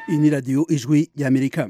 iyi ni radiyo ijwi ry'amerika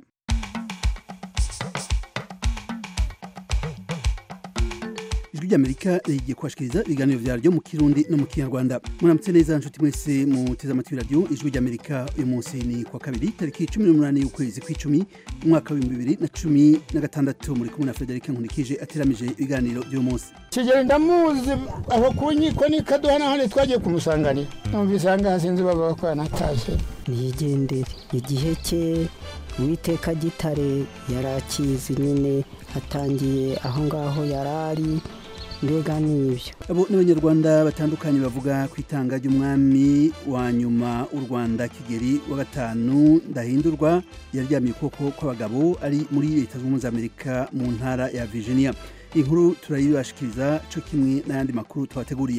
ijwi ry'amerika rigiye kubashikiriza ibiganiro vyaryo mu kirundi no mu kinyarwanda muramutse neza nshuti mwese muteze amatwi radiyo ijwi ry'amerika uyu munsi ni kwa kabiri tariki cumi n'umunani y'ukwezi kw'icumi umwaka w'ibihumbi bibiri na cumi na gatandatu muri kumwe na federike nkunikije ateramije ibiganiro by'uyu munsi kigeli ndamuzi aho ku nkiko ni kaduha n'ahandi twagiye kumusanganira numvise aha ngaha sinzi baba ko yanatashye niyigendere igihe cye uwiteka gitare yari akizi nyine atangiye aho ngaho yari ari mbega n'ibyo abo n'abanyarwanda batandukanye bavuga ku itanga ry'umwami wa nyuma u rwanda kigeri wa gatanu ndahindurwa yaryamiye ukuboko kw'abagabo ari muri leta zunze ubumwe za amerika mu ntara ya virginia inkuru turayibashikiriza cyo kimwe n'ayandi makuru twabateguriye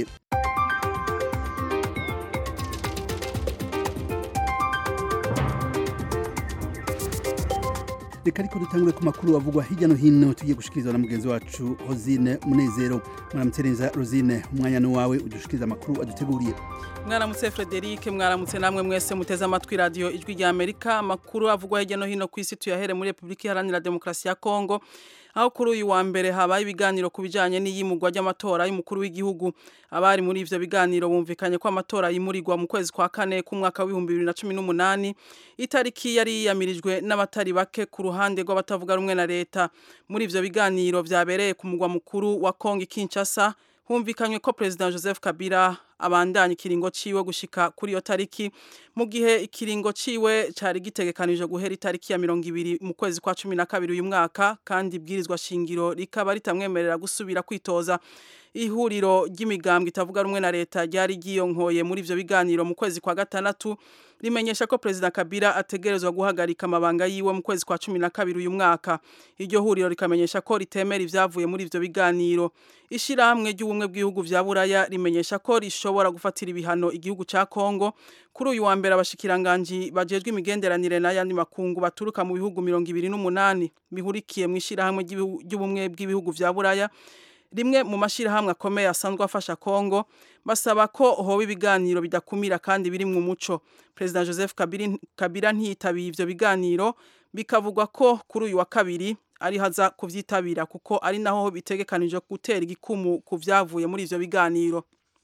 reka ariko dutangure ku makuru avugwa hirya no hino tugiye gushikirizwa na mugenzi wacu hozine munezero mwaramutse neza rosine umwanya ni wawe udushikiriza amakuru aduteguriye mwaramutse frederic mwaramutse namwe mwese muteze amatwi radiyo ijwi rya amerika amakuru avugwa hirya no hino ku isi tuyahere muri repubulika iharanira demokarasi ya kongo aho kuri uyu wa mbere habaye ibiganiro ku bijyanye n'iyimurwa ry'amatora y'umukuru w'igihugu abari muri ivyo biganiro bumvikanye ko amatora yimurirwa mu kwezi kwa kane k'umwaka w'ibihumbi bibiri na cumi n'umunani itariki yari yiyamirijwe n'abatari bake ku ruhande rw'abatavuga rumwe na leta muri ivyo biganiro vyabereye ku mugwa mukuru wa kongo kinshasa humvikanywe ko perezida joseph kabila abandanya ikiringo ciwe gushika kuri iyo tariki mu gihe ikiringo ciwe cari gitegekanije guhera itariki ya mirongo ibiri mu kwezi kwa cumi na kabiri uyu mwaka kandi ibwirizwa shingiro rikaba ritamwemerera gusubira kwitoza ihuriro ry'imigambwe itavuga rumwe na leta ryari ryiyonkoye muri ivyo biganiro mu kwezi kwa gatandatu rimenyesha ko perezida kabila ategerezwa guhagarika amabanga yiwe mu kwezi kwa cumi na kabiri uyu mwaka iryo huriro rikamenyesha ko ritemera ivyavuye muri ivyo biganiro ishirahamwe ry'ubumwe bw'ibihugu vya buraya rimenyesha ko rishobora gufatira ibihano igihugu ca kongo kuri uyu wa mbere abashikiranganji bajejwe imigenderanire n'ayandi makungu baturuka mu bihugu mirongo ibiri n'umunani bihurikiye mu ishirahamwe ry'ubumwe bw'ibihugu vya buraya rimwe mu mashirahamwe akomeye asanzwe afasha Kongo basaba ko hoba ibiganiro bidakumira kandi biri mu muco President Joseph Kabila ntiyitabiye ivyo biganiro bikavugwa ko kuri uyu wa kabiri ari haza kuvyitabira kuko ari naho bitegekanije gutera igikumu ku vyavuye muri ivyo biganiro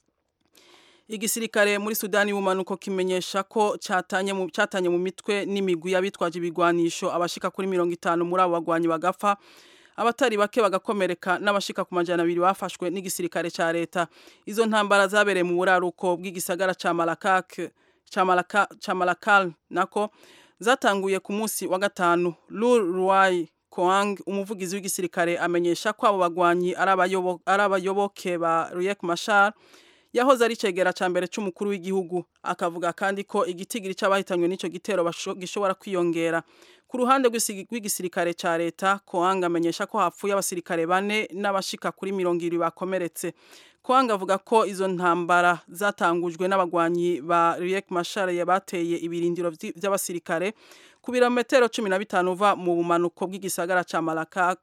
igisirikare muri Sudani y'ubumanuko kimenyesha ko catanye mu catanye mu mitwe n'imigwi y'abitwaje ibigwanisho abashika kuri mirongo itanu muri abo bagwanyi bagafa abatari bake bagakomereka n'abashika ku majana abiri bafashwe n'igisirikare ca leta izo ntambara zabereye mu buraruko bw'igisagara ca Malakak ca Malaka ca Malakal nako zatanguye ku munsi wa gatanu Lul Ruai Koang umuvugizi w'igisirikare amenyesha ko abo bagwanyi ari abayoboke ba Riek Machar yahoze ari cegera ca mbere c'umukuru w'igihugu akavuga kandi ko igitigiri c'abahitanywe n'ico gitero gishobora kwiyongera ku ruhande rw'igisirikare ca leta Koanga amenyesha ko hapfuye abasirikare bane n'abashika kuri mirongo ibiri bakomeretse Koanga avuga ko izo ntambara zatangujwe n'abagwanyi ba Riek Machar bateye ibirindiro vy'abasirikare ku birometero cumi na bitanu uva mu bumanuko bw'igisagara ca Malakak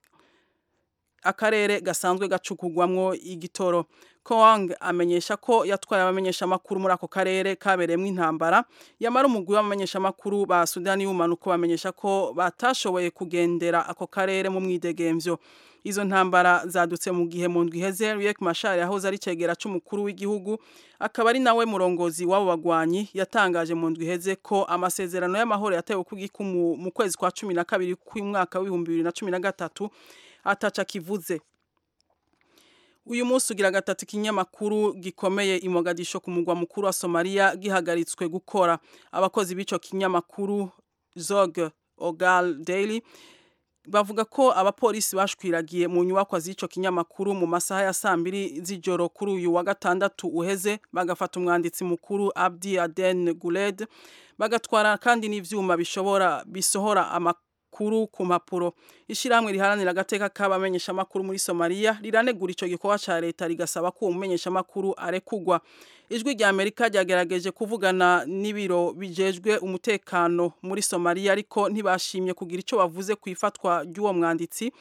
akarere gasanzwe gacukugwamwo igitoro Koang amenyesha ko yatwaye abamenyesha makuru muri ako karere kabereyemo intambara yamara umugwi w'abamenyesha makuru ba Sudani y'umanuko bamenyesha ko batashoboye kugendera ako karere mu mwidegemvyo izo ntambara zadutse mu gihe mu ndwi iheze Riek Machar yahoze ari cegera c'umukuru w'igihugu akaba ari nawe murongozi w'abo bagwanyi yatangaje mu ndwi iheze ko amasezerano y'amahoro yatewe kugikumu mu kwezi kwa cumi na kabiri kw'umwaka w'ibihumbi bibiri na cumi na gatatu ataca kivuze uyu munsi ugira gatatu ikinyamakuru gikomeye i Mogadisho ku mugwa mukuru wa Somalia gihagaritswe gukora abakozi b'ico kinyamakuru Zog Ogal Daily bavuga ko abapolisi bashwiragiye mu nyubakwa z'ico kinyamakuru mu masaha ya sambiri z'ijoro kuri uyu wa gatandatu uheze bagafata umwanditsi mukuru Abdi Aden Guled bagatwara kandi n'ivyuma bishobora bisohora amakuru kuru ku mpapuro ishyirahamwe riharanira agateka k'abamenyesha amakuru muri Somalia riranegura ico gikorwa ca leta rigasaba ko umumenyesha amakuru arekugwa ijwi rya Amerika ryagerageje kuvugana n'ibiro bijejwe umutekano muri Somalia ariko ntibashimye kugira ico bavuze ku ifatwa ry'uwo mwanditsi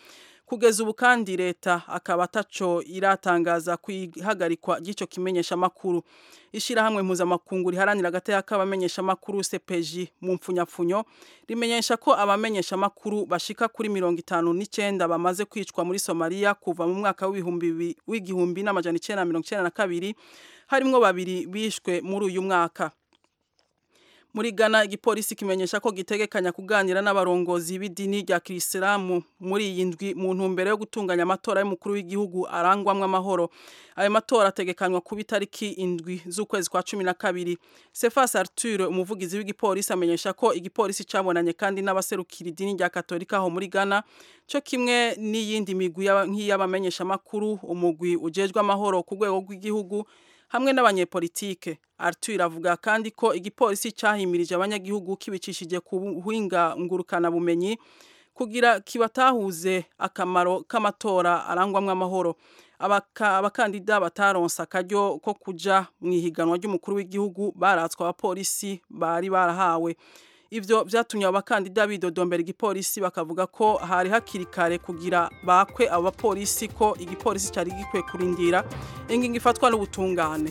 kugeza ubu kandi leta akaba ataco iratangaza kwihagarikwa ry'ico kimenyesha makuru ishirahamwe mpuzamakungu riharanira agateka k'abamenyesha makuru CPJ mu mpfunyapfunyo rimenyesha ko abamenyesha makuru bashika kuri mirongo itanu n'icenda bamaze kwicwa muri Somalia kuva mu mwaka w'ibihumbi w'igihumbi n'amajana icenda na mirongo icenda na kabiri harimwo babiri bishwe muri uyu mwaka muri Ghana igipolisi kimenyesha ko gitegekanya kuganira n'abarongozi b'idini rya Kirisilamu muri iyi ndwi mu ntumbero yo gutunganya amatora y'umukuru w'igihugu arangwamwe amahoro ayo matora ategekanywa kuba itariki indwi z'ukwezi kwa cumi na kabiri Sefas Arthur umuvugizi w'igipolisi amenyesha ko igipolisi cabonanye kandi n'abaserukira idini rya Katolika aho muri Ghana cyo kimwe n'iyindi migwi nk'iy'abamenyesha makuru umugwi ujejwe amahoro ku rwego rw'igihugu hamwe n'abanyepolitike Arthur avuga kandi ko igipolisi cyahimirije abanyagihugu kibicishije ku buhinga ngurukana bumenyi kugira kibatahuze akamaro k'amatora arangwamwe amahoro abakandida bataronsa akaryo ko kuja mu ihiganwa ry'umukuru w'igihugu baratswe abapolisi bari barahawe ivyo vyatumye abakandida bidodombera igipolisi bakavuga ko hari hakiri kare kugira bakwe abo bapolisi ko igipolisi cyari gikwiye kurindira ingingo ifatwa n'ubutungane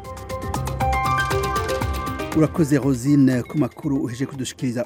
urakoze rosine ku makuru uheje kudushikiriza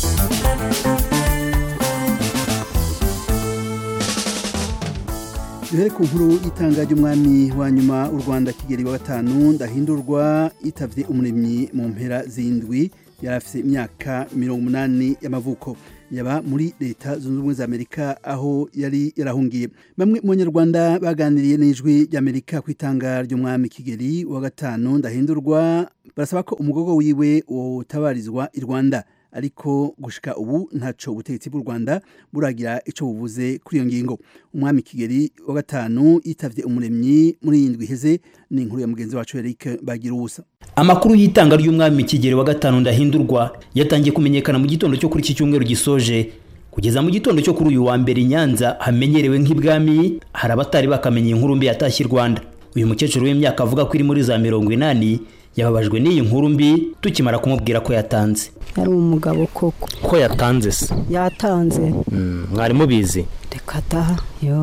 duhere ku nkuru y'itanga ry'umwami wa nyuma u rwanda kigeli wa gatanu ndahindurwa yitavye umuremyi mu mpera z'indwi yari afite imyaka mirongo umunani y'amavuko yaba muri leta zunze ubumwe za amerika aho yari yarahungiye bamwe mu banyarwanda baganiriye n'ijwi ry'amerika ku itanga ry'umwami kigeli wa gatanu ndahindurwa barasaba ko umugogo wiwe utabarizwa i rwanda ariko gushika ubu ntaco ubutegetsi bw'u Rwanda buragira ico buvuze kuri iyo ngingo umwami Kigeli wa gatanu yitavye umuremyi muri indwi heze ni inkuru ya mugenzi wacu Eric bagira ubusa amakuru y'itanga ry'umwami Kigeli wa gatanu ndahindurwa yatangiye kumenyekana mu gitondo cyo kuri iki cyumweru gisoje kugeza mu gitondo cyo kuri uyu wa mbere Nyanza hamenyerewe nk'ibwami hari abatari bakamenya inkuru mbi yatashye i Rwanda uyu mukecuru w'imyaka avuga ko iri muri za mirongo inani yababajwe n'iyi nkuru mbi tukimara kumubwira ko yatanze yari umugabo koko ko yatanze se yatanze mwari mubizi reka da yo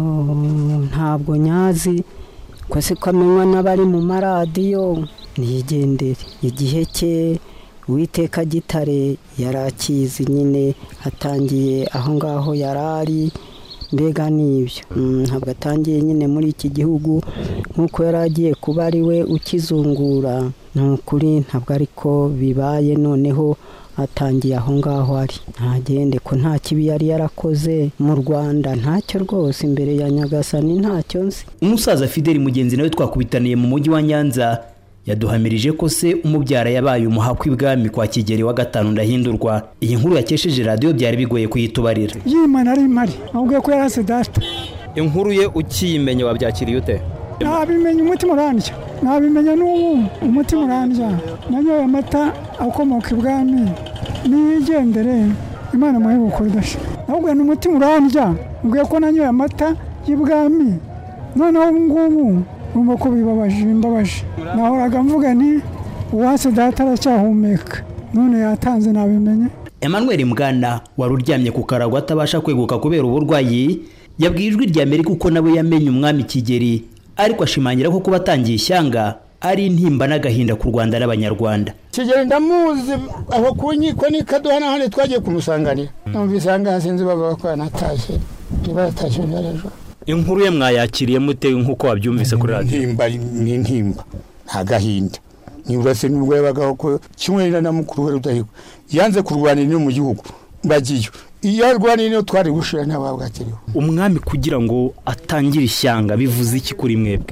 ntabwo nyazi ko si ko amenywa n'abari mu maradiyo niyigendere igihe cye uwiteka gitare yari akizi nyine atangiye aho ngaho yari ari mbega n'ibyo ntabwo atangiye nyine muri iki gihugu nk'uko yari agiye kuba ari we ukizungura ni ukuri ntabwo ariko bibaye noneho atangiye aho ngaho ari ntagende ko nta kibi yari yarakoze mu rwanda ntacyo rwose imbere ya nyagasani ntacyo nzi umusaza fideli mugenzi nawe twakubitaniye mu mujyi wa nyanza yaduhamirije ko se umubyara yabaye umuhakwa ibwami kwa kigeli wa gatanu ndahindurwa iyi nkuru yakesheje radiyo byari bigoye kuyitubarira yimana ari impari ahubwo ko yarase data inkuru ye ukiyimenya wabyakiriye ute ntabimenya umutima urandya ntabimenya n'ubu umutima urandya nanyoye amata akomoka ibwami niyigendere imana muhe bukodasha ahubwo ni umutima urandya mbwiye ko nanyoye amata y'ibwami noneho ubu ngubu urumva ko bibabaje bimbabaje nahoraga mvuga ni uwase data aracyahumeka none yatanze nabimenye Emmanuel Mwana wari uryamye ku karago atabasha kweguka kubera uburwayi yabwiye ijwi rya Amerika uko nawe yamenye umwami Kigeli ariko ashimangira ko kuba atangiye ishyanga ari intimba n'agahinda ku Rwanda n'Abanyarwanda kigeli ndamuzi aho ku nkiko ni kaduha n'ahandi twagiye kumusanganira numvise aha ngaha sinzi bavuga ko yanatashye niba yatashye ejo inkuru ye mwayakiriye mute nk'uko wabyumvise kuri radiyo intimba ni intimba nta gahinda nibura se nubwo yabagaho ko kimwe na mukuru we rudahigwa yanze kurwanira ino mu gihugu bagiyo iyo arwaniye niyo twari gushira ntabwo akiriho umwami kugira ngo atangire ishyanga bivuze iki kuri mwebwe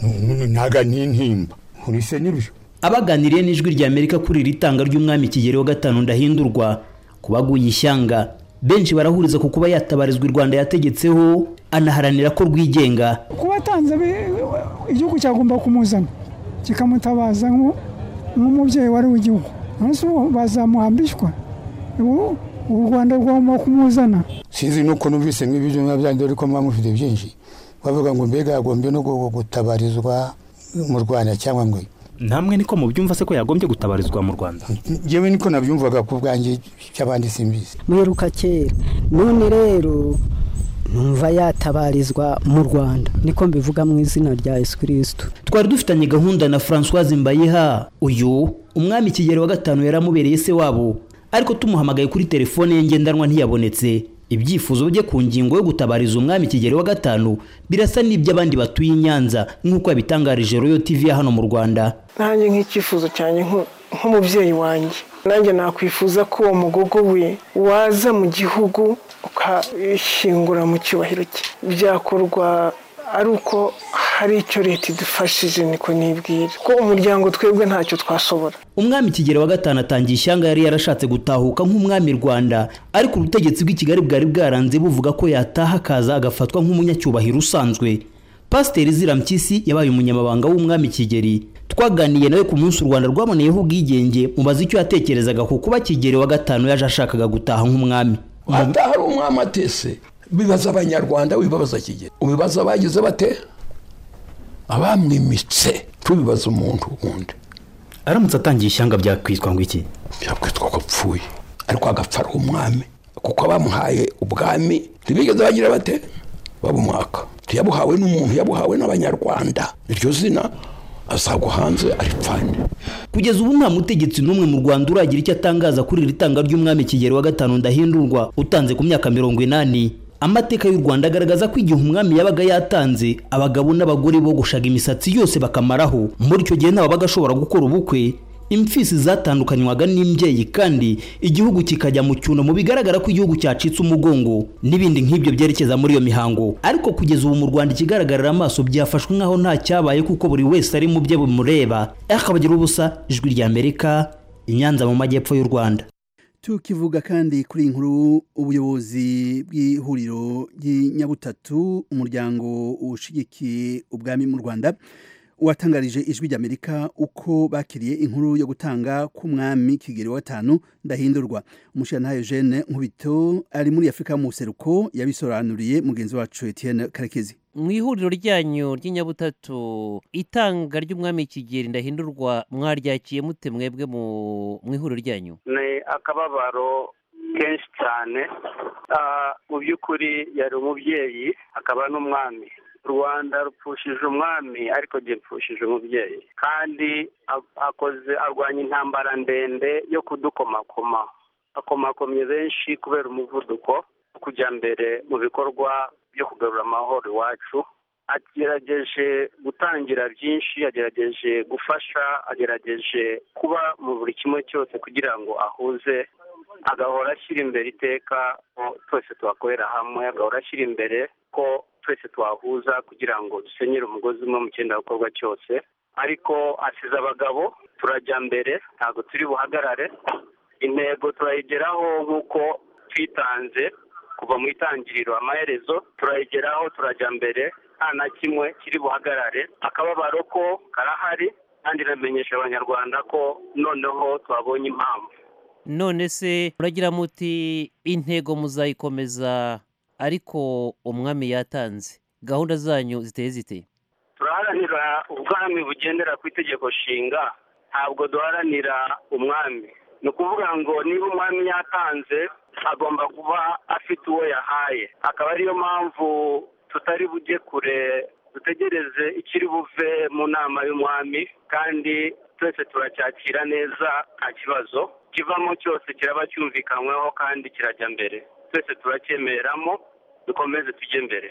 ntaga n'intimba nkurise n'ibyo abaganiriye n'ijwi rya Amerika kuri iri tanga ry'umwami Kigeli wa gatanu ndahindurwa kubaguye ishyanga benshi barahuriza ku kuba yatabarizwa u Rwanda yategetseho anaharanira ko rwigenga kuba atanze igihugu cyagomba kumuzana kikamutabaza nk'umubyeyi wari w'igihugu nonese bazamuhambishwa u rwanda rugomba kumuzana sinzi nuko numvise nk'ibyo biba byandi ariko muba mufite byinshi bavuga ngo mbega yagombye no gutabarizwa mu rwanda cyangwa ngo namwe niko mubyumva se ko yagombye gutabarizwa mu rwanda ngewe niko nabyumvaga ku bwanjye cy'abandi simbizi muheruka kera none rero numva yatabarizwa mu rwanda niko mbivuga mu izina rya yesu kirisito twari dufitanye gahunda na francoise mbayiha uyu umwami kigeli wa gatanu yaramubereye se wabo ariko tumuhamagaye kuri telefone ye ngendanwa ntiyabonetse ibyifuzo bye ku ngingo yo gutabariza umwami kigeli wa gatanu birasa n'iby'abandi batuye i nyanza nk'uko yabitangarije royo tv ya hano mu rwanda nanjye nk'icyifuzo cyanjye nk'umubyeyi wanjye nanjye nakwifuza ko uwo mugogo we waza mu gihugu ukashingura mu cyubahiro cye byakorwa ari uko hari icyo leta idufashije niko nibwira ko umuryango twebwe ntacyo twashobora umwami kigeli wa gatanu atangiye ishyanga yari yarashatse gutahuka nk'umwami rwanda ariko ubutegetsi bw'i kigali bwari bwaranze buvuga ko yataha akaza agafatwa nk'umunyacyubahiro usanzwe pasiteri zirampyisi yabaye umunyamabanga w'umwami kigeli twaganiye nawe ku munsi u rwanda rwaboneyeho ubwigenge mubaza icyo yatekerezaga ku kuba kigeli wa gatanu yaje ashakaga gutaha nk'umwami ataha ari umwami atese bibaza abanyarwanda wibabaza kigeli ubibaza abagize bate abamwimitse tubibaza umuntu wundi aramutse atangiye ishyanga byakwitwa ngo iki byakwitwa ko apfuye ariko agapfa ari umwami kuko abamuhaye ubwami ntibigeze bagira bate babumwaka ntiyabuhawe n'umuntu yabuhawe n'abanyarwanda iryo zina azagwa hanze aripfane kugeza ubu nta mutegetsi n'umwe mu rwanda uragira icyo atangaza kuri iri tanga ry'umwami kigeli wa gatanu ndahindurwa utanze ku myaka mirongo inani amateka y'u rwanda agaragaza ko igihe umwami yabaga yatanze abagabo n'abagore bogoshaga imisatsi yose bakamaraho muri icyo gihe ntawabaga ashobora gukora ubukwe imfisi zatandukanywaga n'imbyeyi kandi igihugu kikajya mu cyunamo bigaragara ko igihugu cyacitse umugongo n'ibindi nk'ibyo byerekeza muri iyo mihango ariko kugeza ubu mu rwanda ikigaragarira amaso byafashwe nk'aho nta cyabaye kuko buri wese ari mu bye bimureba akabagira ubusa ijwi rya amerika i nyanza mu majyepfo y'u rwanda tukivuga kandi kuri inkuru ubuyobozi bw'ihuriro ry'inyabutatu umuryango ushigikiye ubwami mu rwanda watangarije ijwi ry'amerika uko bakiriye inkuru yo gutanga k'umwami kigeli wa gatanu ndahindurwa umushyiranahayo Eugene nkubito ari muri afurika mu buseruko yabisobanuriye mugenzi wacu Etienne karekezi mu ihuriro ryanyu ry'inyabutatu itanga ry'umwami kigeli ndahindurwa mwaryakiye mute mwebwe mu ihuriro ryanyu ni akababaro kenshi cyane mu by'ukuri yari umubyeyi akaba n'umwami rwanda rupfushije umwami ariko njye mpfushije umubyeyi kandi akoze arwanya intambara ndende yo kudukomakoma akomakomye benshi kubera umuvuduko kujya mbere mu bikorwa byo kugarura amahoro iwacu agerageje gutangira byinshi agerageje gufasha agerageje kuba mu buri kimwe cyose kugira ngo ahuze agahora ashyira imbere iteka ko twese tuhakorera hamwe agahora ashyira imbere ko twese twahuza kugira ngo dusenyere umugozi umwe mu cyenda gukorwa cyose ariko asize abagabo turajya mbere ntabwo turi buhagarare intego turayigeraho nk'uko twitanze kuva mu itangiriro amaherezo turayigeraho turajya mbere nta na kimwe kiri buhagarare akababaro ko karahari kandi iramenyesha abanyarwanda ko noneho twabonye impamvu none se muragira muti intego muzayikomeza ariko umwami yatanze gahunda zanyu ziteye zite turaharanira ubwami bugendera ku itegeko nshinga ntabwo duharanira umwami ni ukuvuga ngo niba umwami yatanze agomba kuba afite uwo yahaye akaba ariyo mpamvu tutari bujye kure dutegereze ikiri buve mu nama y'umwami kandi twese turacyakira neza nta kibazo kivamo cyose kiraba cyumvikanyweho kandi kirajya mbere twese turacyemeramo dukomeze tujye mbere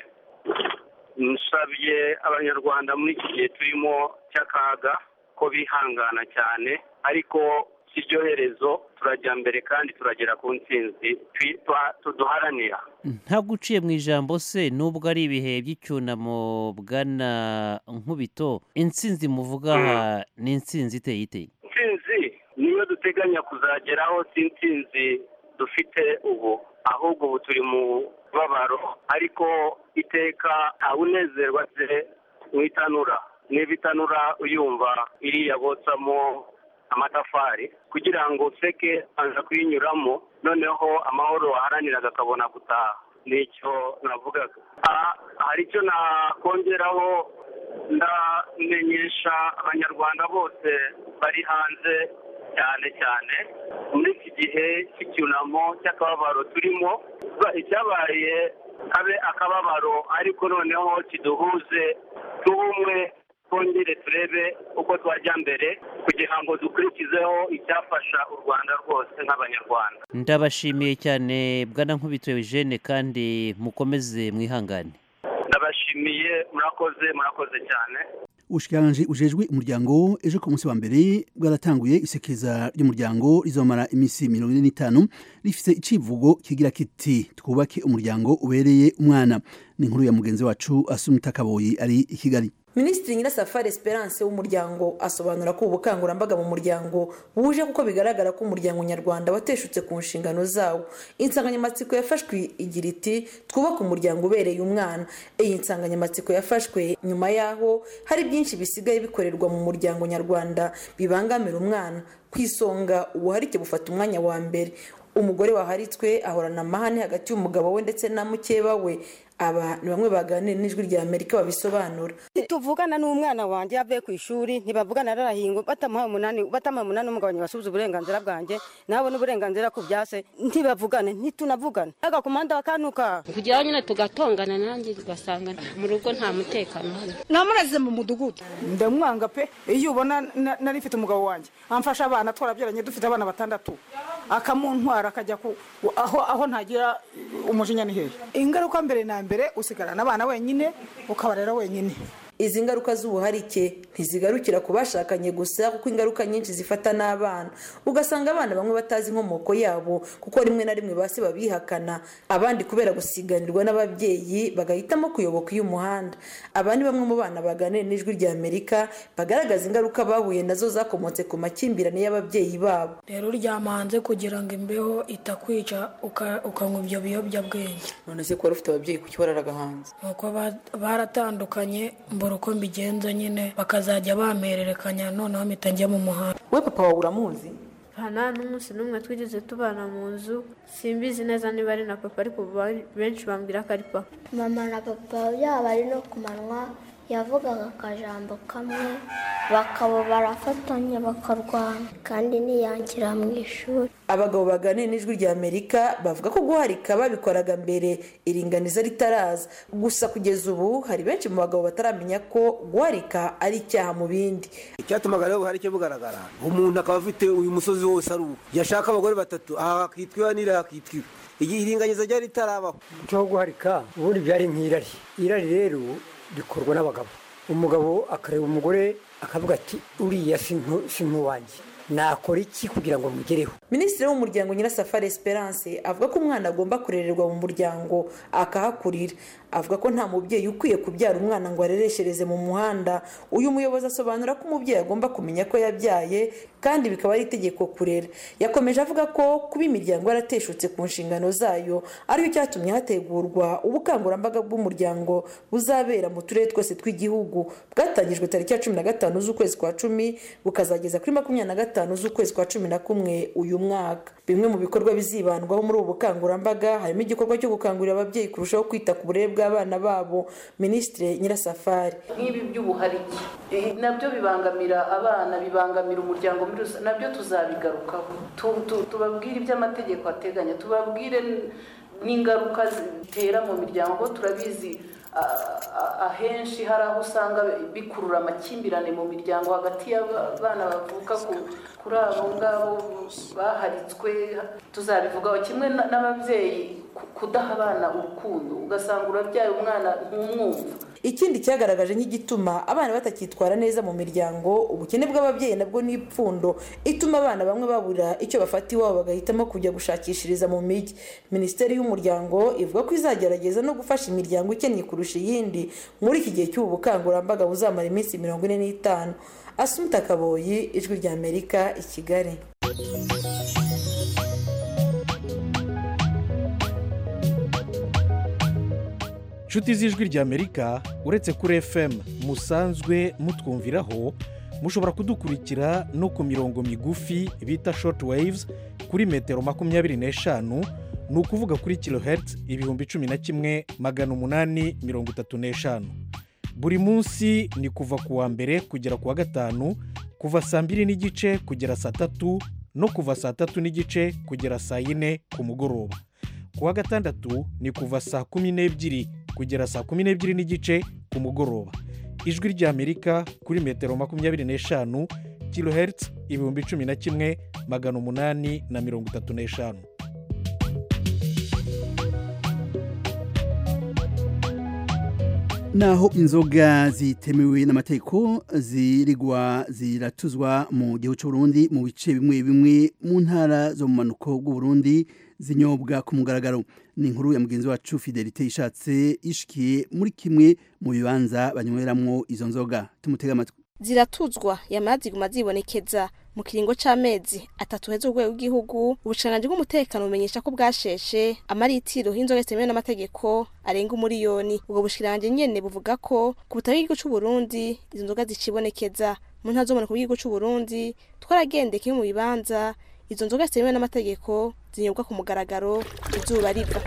nsabye abanyarwanda muri iki gihe turimo cy'akaga ko bihangana cyane ariko si ryo herezo turajya mbere kandi turagera ku ntsinzi tuduharanira ntabwo uciye mu ijambo se nubwo ari ibihe by'icyunamo bwana nkubito intsinzi muvuga aha ni intsinzi iteye iteye intsinzi niyo duteganya kuzageraho si intsinzi dufite ubu ahubwo ubu turi mu babaro ariko iteka ntawunezerwa se mu itanura niba itanura uyumva iriya botsamo amatafari kugira ngo useke aza kuyinyuramo noneho amahoro waharaniraga akabona gutaha nicyo navugaga hari icyo nakongeraho ndamenyesha abanyarwanda bose bari hanze cyane cyane muri iki gihe cy'icyunamo cy'akababaro turimo icyabaye habe akababaro ariko noneho kiduhuze tube umwe twongere turebe uko twajya mbere kugira ngo dukurikizeho icyafasha u rwanda rwose nk'abanyarwanda ndabashimiye cyane bwana nkubito eugene kandi mukomeze mwihangane ndabashimiye murakoze murakoze cyane ubushikiranganji ujejwe umuryango ejo ku munsi wa mbere bwaratanguye isekeza ry'umuryango rizomara iminsi mirongo ine n'itanu rifite icivugo kigira kiti twubake umuryango ubereye umwana ni inkuru ya mugenzi wacu asumita kaboyi ari i kigali minisitiri nyirasafari esperance w'umuryango asobanura ko ubu bukangurambaga mu muryango buje kuko bigaragara ko umuryango nyarwanda wateshutse ku nshingano zawo insanganyamatsiko yafashwe igira iti twubake umuryango ubereye umwana iyi nsanganyamatsiko yafashwe nyuma y'aho hari byinshi bisigaye bikorerwa mu muryango nyarwanda bibangamira umwana ku isonga ubuharike bufata umwanya wa mbere umugore waharitswe ahorana amahane hagati y'umugabo we ndetse na mukeba we aba ni bamwe baganira n'ijwi rya amerika babisobanura tuvugana n'umwana wanjye yavuye ku ishuri ntibavugana rarahingo batamuhaye umunani batamuhaye umunani umugabanya basubiza uburenganzira bwanjye nabona uburenganzira ku byase ntibavugane ntitunavugane agakomanda bakanuka kugira nyine tugatongana nanjye ugasanga mu rugo nta mutekano uhari namureze mu mudugudu ndamwanga pe iyo ubona nari mfite umugabo wanjye amfasha abana twarabyaranye dufite abana batandatu akamuntwara akajya aho aho ntagira umujinya ni hehe ingaruka mbere na mbere usigarana abana wenyine ukabarera wenyine izi ngaruka z'ubuharike ntizigarukira ku bashakanye gusa kuko ingaruka nyinshi zifata n'abana ugasanga abana bamwe batazi inkomoko yabo kuko rimwe na rimwe basi babihakana abandi kubera gusiganirwa n'ababyeyi bagahitamo kuyoboka uyu muhanda aba ni bamwe mu bana baganira n'ijwi rya amerika bagaragaza ingaruka bahuye nazo zakomotse ku makimbirane y'ababyeyi babo rero uryama hanze kugira ngo imbeho itakwica ukanywa ibyo biyobyabwenge none se ko wari ufite ababyeyi kuki wararaga hanze nuko baratandukanye mbura uko mbigenza nyine bakazajya bamererekanya noneho mpita njya mu muhanda we papa wawe uramuzi nta n'umunsi n'umwe twigeze tubana mu nzu simbizi neza niba ari na papa ariko benshi bambwira ko ari papa mama na papa yaba ari no ku manywa yavugaga akajambo kamwe bakaba barafatanya bakarwana kandi niyangira mu ishuri abagabo baganira n'ijwi rya amerika bavuga ko guharika babikoraga mbere iringaniza ritaraza gusa kugeza ubu hari benshi mu bagabo bataramenya ko guharika ari icyaha mu bindi icyatumaga rero ubuharike bugaragara umuntu akaba afite uyu musozi wose ari uwo yashaka abagore batatu aha hakitwa iwa n'iriya hakitwa iwa igihe iringaniza ryari ritarabaho umuco wo guharika ubundi byari nk'irari irari rero rikorwa n'abagabo umugabo akareba umugore akavuga ati uriya si nk'uwanjye nakora iki kugira ngo mugereho minisitiri w'umuryango nyirasafari esperance avuga ko umwana agomba kurererwa mu muryango akahakurira avuga ko nta mubyeyi ukwiye kubyara umwana ngo arereshereze mu muhanda uyu muyobozi asobanura ko umubyeyi agomba kumenya ko yabyaye kandi bikaba ari itegeko kurera yakomeje avuga ko kuba imiryango yarateshutse ku nshingano zayo aricyo cyatumye hategurwa ubukangurambaga bw'umuryango buzabera mu turere twose tw'igihugu bwatangijwe tariki ya cumi na gatanu z'ukwezi kwa cumi bukazageza kuri makumyabiri na gatanu z'ukwezi kwa cumi na kumwe uyu mwaka bimwe mu bikorwa bizibandwaho muri ubu bukangurambaga harimo igikorwa cyo gukangurira ababyeyi kurushaho kwita ku burere bw'abana babo minisitiri nyirasafari nk'ibi by'ubuharike nabyo bibangamira abana bibangamira umuryango muri rusange nabyo tuzabigarukaho tubabwire ibyo amategeko ateganya tubabwire n'ingaruka zitera mu miryango turabizi ahenshi hari aho usanga bikurura amakimbirane mu miryango hagati y'abana bavuka kuri abo ngabo baharitswe tuzabivugaho kimwe n'ababyeyi kudaha abana urukundo ugasanga urabyaye umwana ntumwumva ikindi cyagaragaje nk'igituma abana batakitwara neza mu miryango ubukene bw'ababyeyi nabwo ni ipfundo ituma abana bamwe babura icyo bafata iwabo bagahitamo kujya gushakishiriza mu mijyi minisiteri y'umuryango ivuga ko izagerageza no gufasha imiryango ikennye kurusha iyindi muri iki gihe cy'ubu bukangurambaga buzamara iminsi mirongo ine n'itanu asumuta kaboyi ijwi rya amerika i kigali inshuti z'ijwi ry'amerika uretse kuri fm musanzwe mutwumviraho mushobora kudukurikira no ku mirongo migufi bita short waves kuri metero makumyabiri n'eshanu ni ukuvuga kuri kilohertz ibihumbi cumi na kimwe magana umunani mirongo itatu n'eshanu buri munsi ni kuva ku wa mbere kugera ku wa gatanu kuva saa mbiri n'igice kugera saa tatu no kuva saa tatu n'igice kugera saa yine ku mugoroba ku wa gatandatu ni kuva saa kumi n'ebyiri kugera saa kumi n'ebyiri n'igice ku mugoroba ijwi ry'amerika kuri metero makumyabiri n'eshanu kilohertz ibihumbi cumi na kimwe magana umunani na mirongo itatu n'eshanu naho inzoga zitemewe n'amategeko zirigwa ziratuzwa mu gihugu cy'u Burundi mu bice bimwe bimwe mu ntara zo mu manuko bw'u Burundi zinyobwa ku mugaragaro ni inkuru ya mugenzi wacu Fidelite ishatse ishikiye muri kimwe mu bibanza banyweramwo izo nzoga tumutega amatwi ziratuzwa yamara ziguma zibonekeza mu kiringo c'amezi atatu heza urwego rw'igihugu ubushikiranganji bw'umutekano bumenyesha ko bwasheshe amaritiro y'inzoga zitemewe n'amategeko arenga umuriyoni ubwo bushikiranganji nyene buvuga ko ku butaka bw'igihugu c'u Burundi izo nzoga zicibonekeza mu ntara zo mu bw'igihugu c'u Burundi twaragendeye kimwe mu bibanza izo nzoga zitemewe n'amategeko zinyobwa ku mugaragaro izuba riva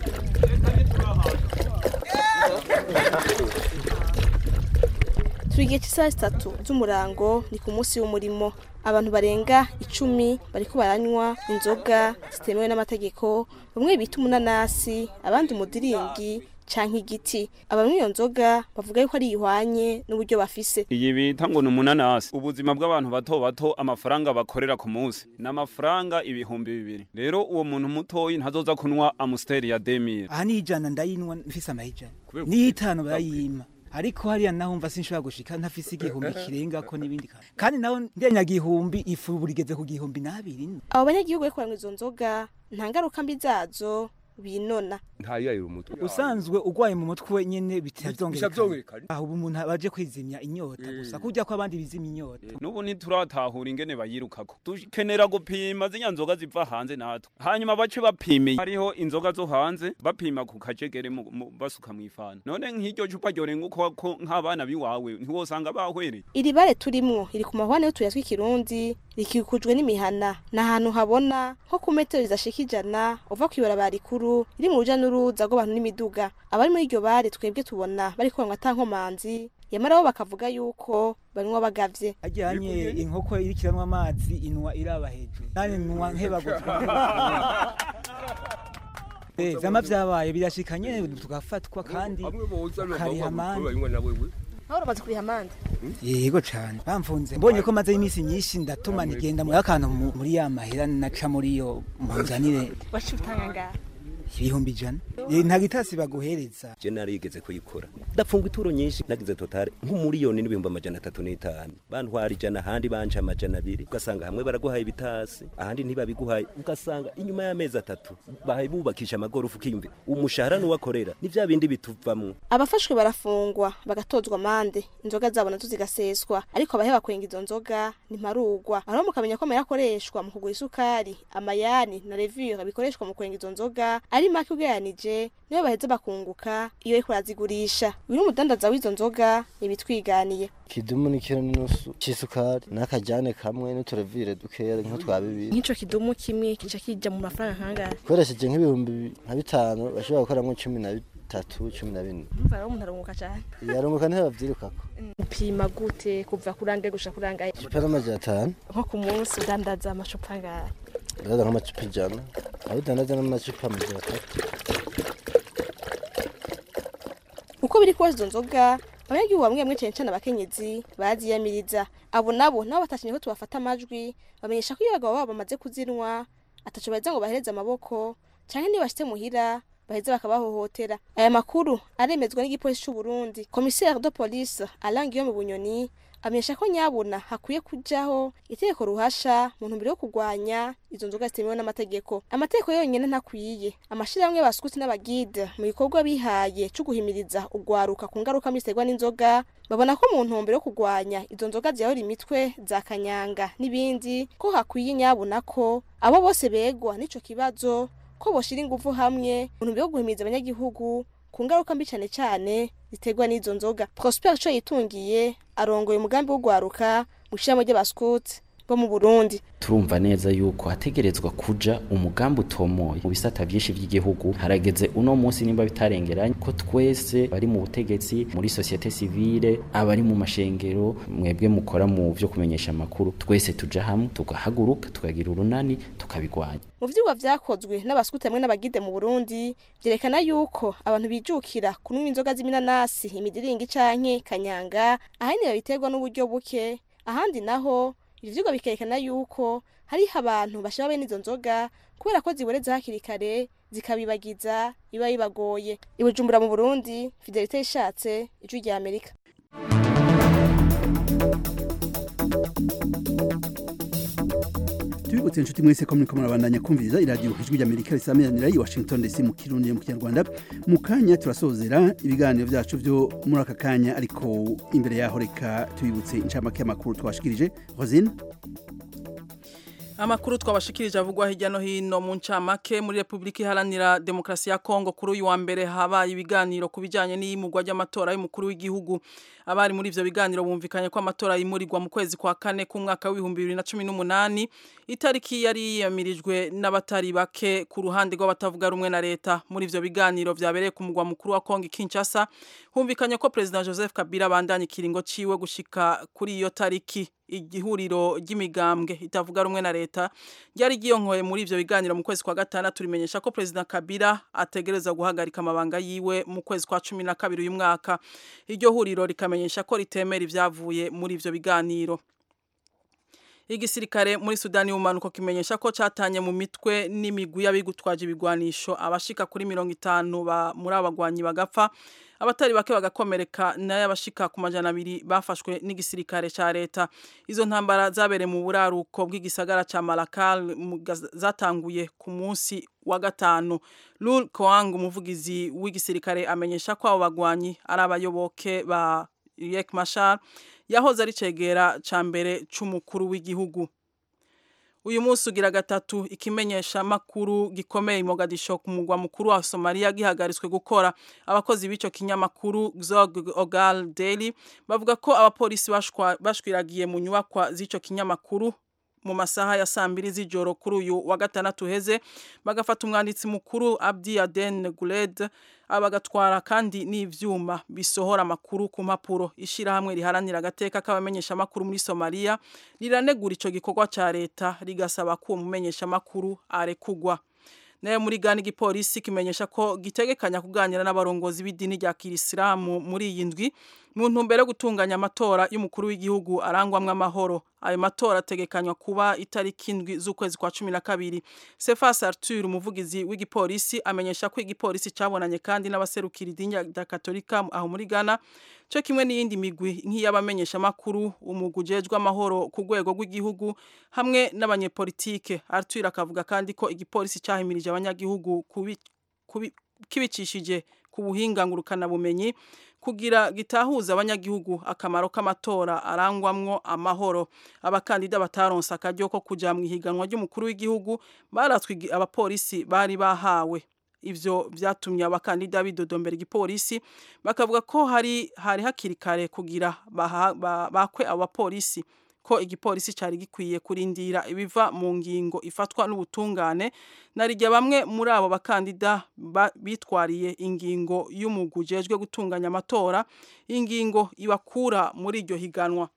turi igihe cy'isaha zitatu z'umurango ni ku munsi w'umurimo abantu barenga icumi bariko baranywa inzoga zitemewe n'amategeko bamwe bita umunanasi abandi umudiringi canke igiti abanywa iyo nzoga bavuga yuko ari ihwanye n'uburyo bafise iyi bita ngo ni umunanasi ubuzima bw'abantu bato bato amafaranga bakorera ku munsi ni amafaranga ibihumbi bibiri rero uwo muntu mutoyi ntazoza kunywa amusiteri ya demire aha ni ijana ndayinwa mfise amahijana n'itanu barayima ariko hariya naho mva sinshobora gushika ntafise igihumbi kirenga ko n'ibindi kandi kandi naho ndenya gihumbi ifu burigeze ku gihumbi n'abiri abo banyagihugu bariko baranywa izo nzoga nta ngaruka mbi zazo binona ntayayira umutwe usanzwe urwaye mu mutwe nyene bitazongera bitazongerekana. aho ubu umuntu baje kwizimya inyota gusa kurya ko abandi bizimya inyota n'ubu ntituratahura ingene bayirukako dukenera gupima ziriya nzoga ziva hanze natwe hanyuma bace bapimiye hariho inzoga zo hanze bapima ku kajegere mu- mu- basuka mu ifana none nk'iryo cupa ryorenga uko ko nk'abana biwawe ntiwosanga bahwereye iri bare turimwo riri ku mahwane y'utuya tw'ikirundi rikikujwe n'imihana ni ahantu habona nko ku metero zidashika ijana uva kw'ibarabara rikuru iri mu ruja n'uruza rw'abantu n'imiduga abari muri iryo bare twebwe tubona bariko banywa ata nkomanzi yamara bo bakavuga yuko banywa bagavye ajyanye inkoko irikiranwa amazi inwa iraba hejuru nani nwa nkebaguzwa Eh, vyama vyabaye birashika nyene tugafatwa kandi ukariha amande aho uramaze kuriha amande yego cane bamfunze mbonye ko maze iminsi myinshi ndatuma nigenda muri akantu mu- muri ya mahera naca muri yo muzanire waciye utanga ngaha ibihumbi ijana Eh, nta gitasi baguhereza je narigeze kuyikora ndapfunga ituro nyinshi nagize totale nk'umuriyoni n'ibihumbi amajana atatu n'itanu bantwara ijana ahandi banje amajana abiri ugasanga hamwe baraguhaye ibitasi ahandi ntibabiguhaye ugasanga inyuma y'amezi atatu bahaye bubakisha amagorofa ukiyumvira umushahara n'uwakorera ni vya bindi bituvamwo abafashwe barafungwa bagatozwa amande inzoga zabo nazo zigaseswa ariko abaheba kwenga izo nzoga ntimparugwa aho mukamenya ko amahera akoreshwa mu kugura isukari amayani na revure bikoreshwa mu kwenga izo nzoga ari make ugereranije niyo baheza bakunguka iyo ariko barazigurisha uyu ni umudandaza w'izo nzoga ibitwiganiye kidumu ni kiro n'inusu c'isukari n'akajyane kamwe n'uturevire dukeya nko twa bibiri nk'ico kidumu kimwe kica kija mu mafaranga kangahe ukoresheje nk'ibihumbi nka bitanu bashobora gukoramwo cumi na bitatu cumi na bine umva rero umuntu arunguka cane yarunguka ntibavyirukako upima gute kuva kurangaye gushika kurangaye icupa n'amajana atanu nko ku munsi udandaza amacupa angahe ndaza nk'amacupa ijana aho udandaza n'amacupa amajana atatu uko biri kose izo nzoga abanyagihugu bamwe bamwe cyane cyane abakenyezi baraziyamiriza abo nabo nabo batakinye ko tubafata amajwi bamenyesha ko iyo abagabo babo bamaze kuzinwa ataco baheza ngo bahereze amaboko canke nibashitse muhira baheze bakabahohotera aya makuru aremezwa n'igipolisi c'u Burundi commissaire de police Alain Guillaume Bunyoni amenyesha ko nyabuna hakwiye kujaho itegeko ruhasha mu ntumbero yo kurwanya izo nzoga zitemewe n'amategeko amategeko yonyene ntakwiye amashirahamwe y'abasukuti n'abagide mu bikorwa bihaye co guhimiriza ugwaruka ku ngaruka mbi ziterwa n'inzoga babona ko mu ntumbero yo kurwanya izo nzoga ziyahora imitwe za kanyanga n'ibindi ko hakwiye nyabuna ko abo bose begwa n'ico kibazo ko boshira ingufu hamwe mu ntumbero yo guhimiriza abanyagihugu ku ngaruka mbi cyane cyane ziterwa n'izo nzoga prosper co yitungiye arongoye umugambi wo gwaruka mu ishirahamwe ry'abaskuti bo mu Burundi turumva neza yuko hategerezwa kuja umugambi utomoye mu bisata vyinshi vy'igihugu harageze uno munsi nimba bitarengeranye ko twese bari mu butegetsi muri societe civile abari mu mashengero mwebwe mukora mu vyo kumenyesha amakuru twese tuja hamwe tugahaguruka tukagira urunani tukabigwanya mu vyigwa vyakozwe n'abasukuti hamwe n'abagide mu Burundi vyerekana yuko abantu bijukira kunywa inzoga z'iminanasi imidiringi canke kanyanga ahanini babiterwa n'uburyo buke ahandi naho ivyo vyigwa bikerekana yuko hariho abantu bashaba bene izo nzoga kubera ko ziboreza hakiri kare zikabibagiza biba bibagoye i Bujumbura mu Burundi Fidelite ishatse ijwi rya Amerika tubibutse inshuti mwese ko muriko murabandanya kumviriza iradiyo ijwi ry'amerika risamiranira i washington dc mu kirundi mu kinyarwanda mu kanya turasozera ibiganiro vyacu vyo muri aka kanya ariko imbere yaho reka tubibutse incamake y'amakuru twashikirije rosine Amakuru twabashikirije avugwa hirya no hino mu ncamake muri Republika Iharanira Demokrasi ya Kongo kuri uyu wa mbere habaye ibiganiro ku bijanye n'iyimugwa ry'amatora y'umukuru w'igihugu abari muri ivyo biganiro bumvikanye ko amatora yimurirwa mu kwezi kwa kane k'umwaka w'ibihumbi bibiri na cumi n'umunani itariki yari yiyamirijwe n'abatari bake ku ruhande rw'abatavuga rumwe na leta muri ivyo biganiro vyabereye ku mugwa mukuru wa Kongo Kinshasa humvikanye ko President Joseph Kabila bandanye ikiringo ciwe gushika kuri iyo tariki igihuriro ry'imigambwe itavuga rumwe na leta ryari ryiyonkoye muri ivyo biganiro mu kwezi kwa gatandatu rimenyesha ko President Kabila ategereza guhagarika amabanga yiwe mu kwezi kwa cumi na kabiri uyu mwaka iryo huriro rikamenyesha ko ritemera ivyavuye muri ivyo biganiro igisirikare muri Sudani y'umanuko kimenyesha ko catanye mu mitwe n'imigwi y'abigutwaje ibigwanisho abashika kuri mirongo itanu ba muri abagwanyi bagapfa abatari bake bagakomereka nayo abashika ku majana abiri bafashwe n'igisirikare ca leta izo ntambara zabereye mu buraruko bw'igisagara ca Malakal zatanguye ku munsi wa gatanu Lul Koang umuvugizi w'igisirikare amenyesha ko abo bagwanyi ari abayoboke ba Riek Machar yahoze ari cegera ca mbere c'umukuru w'igihugu uyu munsi ugira gatatu ikimenyesha makuru gikomeye Mogadisho ku mugwa mukuru wa Somalia gihagaritswe gukora abakozi b'ico kinyamakuru Zog Ogal Daily bavuga ko abapolisi bashwiragiye mu nyubakwa z'ico kinyamakuru mu masaha ya saa mbiri z'ijoro kuri uyu wa gatandatu heze bagafata umwanditsi mukuru Abdi Aden Guled abagatwara kandi n'ivyuma bisohora amakuru ku mpapuro ishirahamwe riharanira agateka k'abamenyesha amakuru muri Somalia riranegura ico gikorwa ca leta rigasaba ko uwo mumenyesha amakuru arekugwa nayo muri gani igipolisi kimenyesha ko gitegekanya kuganira n'abarongozi b'idini rya kirisilamu muri iyi ndwi mu ntumbero yo gutunganya amatora y'umukuru w'igihugu arangwamwo amahoro ayo matora ategekanywa kuba itariki indwi z'ukwezi kwa cumi na kabiri Cephas Arthur umuvugizi w'igipolisi amenyesha ko igipolisi cabonanye kandi n'abaserukira idini rya Katolika aho muri Ghana cyo kimwe n'iyindi migwi nk'iy'abamenyesha makuru umugwi ujejwe amahoro ku rwego rw'igihugu hamwe n'abanyepolitike Arthur akavuga kandi ko igipolisi cahimirije abanyagihugu kibicishije ku buhinga ngurukana bumenyi kugira gitahuza abanyagihugu akamaro k'amatora arangwamwo amahoro abakandida bataronse akaryo ko kuja mu ihiganwa ry'umukuru w'igihugu baratswe abapolisi bari bahawe ivyo vyatumye abakandida bidodombera igipolisi bakavuga ko hari hari hakiri kare kugira bakwe abo bapolisi ko igipolisi cari gikwiye kurindira ibiva mu ngingo ifatwa n'ubutungane narijya bamwe muri abo bakandida bitwariye ingingo y'umugwi ujejwe gutunganya amatora ingingo ibakura muri iryo higanwa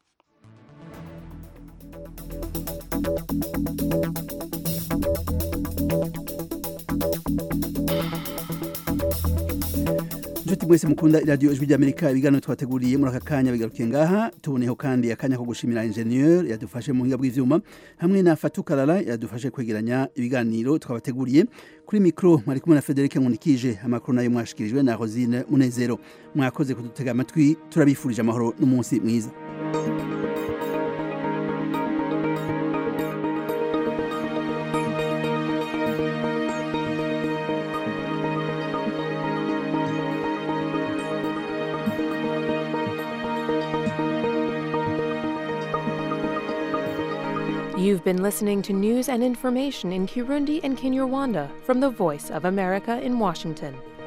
inshuti mwese mukunda iradiyo ijwi ry'amerika ibiganiro twateguriye muri aka kanya bigarukiye ngaha tuboneho kandi akanya ko gushimira injeniyeri yadufashe mu buhinga bw'ivyuma hamwe na fatukarara yadufashe kwegeranya ibiganiro twabateguriye kuri mikoro mwari kumwe na frederic nkunikije amakuru nayo mwashikirijwe na rosine munezero mwakoze kudutega amatwi turabifurije amahoro n'umunsi mwiza You've been listening to news and information in Kirundi and Kinyarwanda from the Voice of America in Washington.